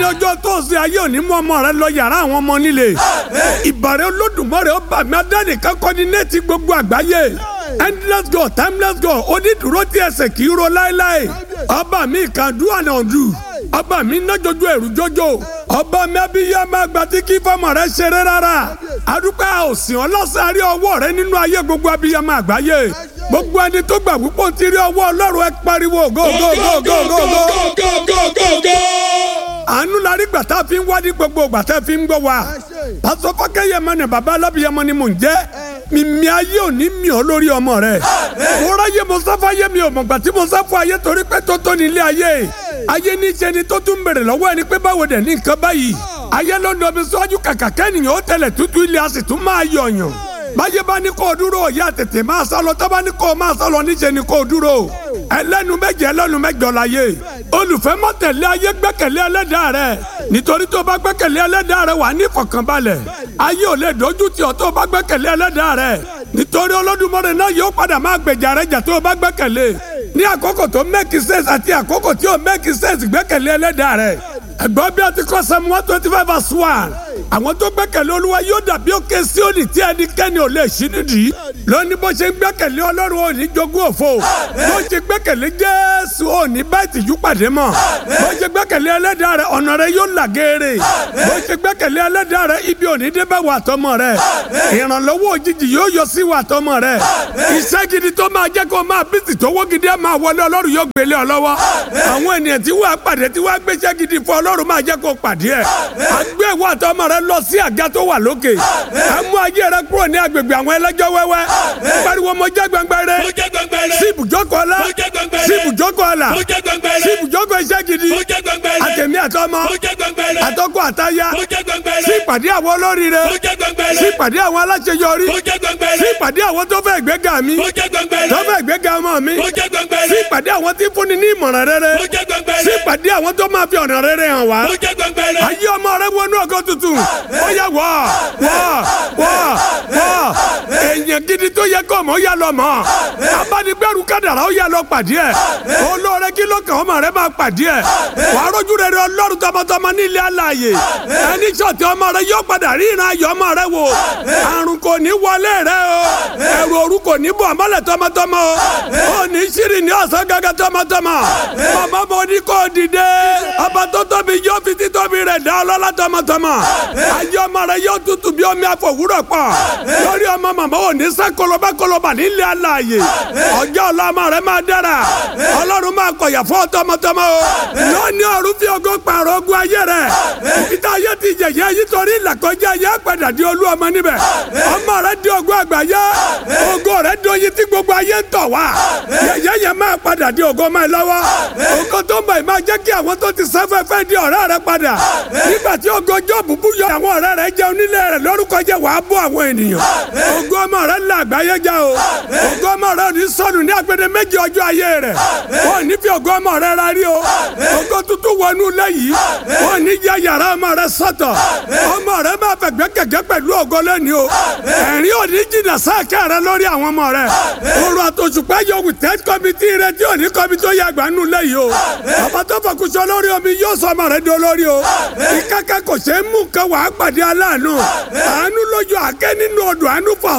ọjọ́ tó ṣe ayé òní mú ọmọ rẹ lọ yàrá àwọn ọmọ nílé ìbàrẹ̀ olódùmarè ọba mi adánìkan kọ́dínéètì gbogbo àgbáyé endless god timeless god onídùúró tí ẹsẹ̀ kì í ro láéláé ọba mi kan do and undo ọba mi nájọjọ ẹrù jọjọ ọba mi abiyá máa gba tí kí fọmọ rẹ ṣeré rárá adúpẹ́ òsìn ọlọ́sàn rí ọwọ́ rẹ nínú ayé gbogbo abiyá máa gbáyé gbogbo ẹni tó gbà púpọ̀ ti rí ọwọ́ ọlọ́run ẹ pariwo go go go go go go àánú la rí gbàtà fi ń wádìí gbogbo gbàtà fi ń gbọ́ wa pásọ fọkẹyẹ mọ ni baba alábìyẹmọ ni mò ń jẹ mímí ayé ò ní mí ọ lórí ọmọ rẹ mo ráyè mo sáfà ayé mi ò mọ̀ gbà tí mo sáfà ayé torí pé tó tó nílé ayé ayé ní ṣe ni tó tún bèrè lọ́wọ́ ẹni pé báwo dẹ̀ ní nǹkan báyìí ayé ló ń dọbi sọ́jú kàkà kẹ́nìyàn ó tẹ̀lẹ̀ tútù ilé a sì tún máa yọ̀yàn báyé bá ní kó o dúró òye àtètè máa sá lọ tó bá ní kó o máa sá lọ níṣẹ́ ni kó o dúró ẹlẹ́nu méje ẹlẹ́nu mẹ́jọ láyé olùfẹ́ má tẹ̀lé ayé gbẹ́kẹ̀lé ẹlẹ́dàá rẹ nítorí tó bá gbẹ́kẹ̀lé ẹlẹ́dàá rẹ wà ní ìfọ̀kànbalẹ̀ ayé ò lè dojú tì ọ́ tó bá gbẹ́kẹ̀lé ẹlẹ́dàá rẹ nítorí Olódùmarè náà yóò padà máa gbèjà rẹ jà tó bá gbẹ́kẹ̀lé ní àkókò tó make sense àti àkókò tí ò make sense gbẹ́kẹ̀lé ẹlẹ́dàá rẹ ẹ̀gbọ́n bí a ti kọ́ Psalm one twenty five verse one àwọn tó gbẹ́kẹ̀lé olúwa yóò dàbí òkè Síónì tí ẹnikẹ́ni ò lè ṣí nídìí lónìí bó ṣe ń gbẹ́kẹ̀lé ọlọ́run ò ní jogún òfo bó ṣe gbẹ́kẹ̀lé jésù ò ní bá ìtìjú pàdé mọ́ bó ṣe gbẹ́kẹ̀lé ẹlẹ́dàá rẹ ọ̀nà rẹ yóò là geere bó ṣe gbẹ́kẹ̀lé ẹlẹ́dàá rẹ ibi ò ní dé bá wà tọmọ rẹ ìrànlọ́wọ́ òjijì yóò yọ sí wà tọmọ rẹ iṣẹ́ gidi tó máa jẹ́ kó máa bísí tówó gidi ẹ̀ máa wọlé ọlọ́run yóò gbélé ọ lọ́wọ́ àwọn ènìyàn tí wàá pàdé tí wàá gbéṣẹ́ gidi fún ọlọ́run máa jẹ́ kó pàdé ẹ̀ àgbẹ̀ wà tọmọ rẹ lọ sí àga tó wà lókè ẹ mú ayé rẹ kúrò ní agbègbè àwọn ẹlẹ́jọ́ wẹ́wẹ́ pariwo mo jẹ́ gbẹngbẹrẹ sí ibùjókòó ọlá sí ibùjókòó ọlá sí ibùjókòó iṣẹ́ gidi àtẹ̀mí àtọmọ àtọkọ àtaya sí ìpàdé àwọn olóríire sí ìpàdé àwọn aláṣeyọrí sí ìpàdé àwọn tó fẹ́ ìgbéga mi tó fẹ́ ìgbéga ọmọ mi sí ìpàdé àwọn tí fúnni ní ìmọ̀ràn rere sí ìpàdé àwọn tó máa fi ọ̀nà rere hàn wá ayé ọmọ rẹ wọnú ọkọ tuntun ó yẹ wọ wọ wọ wọ èèyàn gidi tó yẹ kọ́ mọ́ ó yà lọ mọ́ abánigbẹ́rù kádàrá ó yà lọ pàdé ẹ̀ olóore kí ló kàn ọmọ rẹ máa pàdé ẹ̀ wà á rójú rere ọlọ́run tọmọtọmọ nílé alààyè ẹni sọ̀tì ọmọ rẹ yóò padà rí ìran ayọ̀ ọmọ rẹ wò àrùn kò ní wọlé rẹ o ẹ̀rù òru kò ní bọ̀ ọmọlẹ̀ tọmọtọmọ o ò ní sírì ní ọ̀sán gẹ́gẹ́ tọmọtọmọ màmá mo ní kó dìde ọba tó tóbi yóò fi títóbi rẹ̀ dá ọlọ́lá tọmọtọmọ ayé ọmọ rẹ yóò tutù bí omi àfọwúrọ̀ pọ̀ lórí ọmọ màmá ò ní sẹ́ kọlọba kọlọba nílé alààyè ọjọ́ ọ̀la ọmọ rẹ máa dára ọlọ́run máa kọ̀yà fún tọmọtọmọ o lónìí ọ̀run fi ògo pààrọ̀ ogun ayé rẹ ìta ayé ti jẹ̀yẹ́ yìí torí ìlàkọjá ayé padà di olú ọmọ níbẹ̀ ọmọ rẹ di ògo àgbáyé ògo rẹ di oyin tí gbogbo ayé ń tọ̀ wá yẹ̀yẹ́ yẹn máa padà di ògo máa lọ́wọ́ ògo tó ń bọ̀ yìí máa jẹ́ kí àwọn tó ti sáfẹ́fẹ́ di ọ̀rẹ́ rẹ padà nígbà tí ògo jọ́ọ̀bù bú yọ àwọn ọ̀rẹ́ rẹ jẹun nílé rẹ lórúkọ jẹ́ wàá bọ́ àwọn ènìyàn ògo ọmọ rẹ là àgbáyé já o ògo ọmọ rẹ ò ní sọnù ní agbede méjì ọjọ́ ayé rẹ ò ní fi ògo ọmọ rẹ ra rí o ògo tuntun wọnú lẹ́yìn ò ní yẹ yàrá ọmọ rẹ sọ́tọ̀ ọmọ rẹ máa fẹ̀gbẹ́ kẹ̀kẹ́ pẹ̀lú ògo lẹ́ni o ẹ̀rín ò ní jìnnà sáàkẹ́ rẹ lórí àwọn ọmọ rẹ òru àtòṣùpá yọ wìtẹ́ kọ́mítì rẹ tí ò ní kọ́mítì ó yẹ àgbàánu lẹ́yìn o bàbá tó fọkùsọ lórí omi yóò sọ ọmọ rẹ di olórí o ìkẹ́kẹ́ kò ṣeé mú kan wàá pàdé aláàánú àánú lójú àkẹ́ nínú odò àánú fà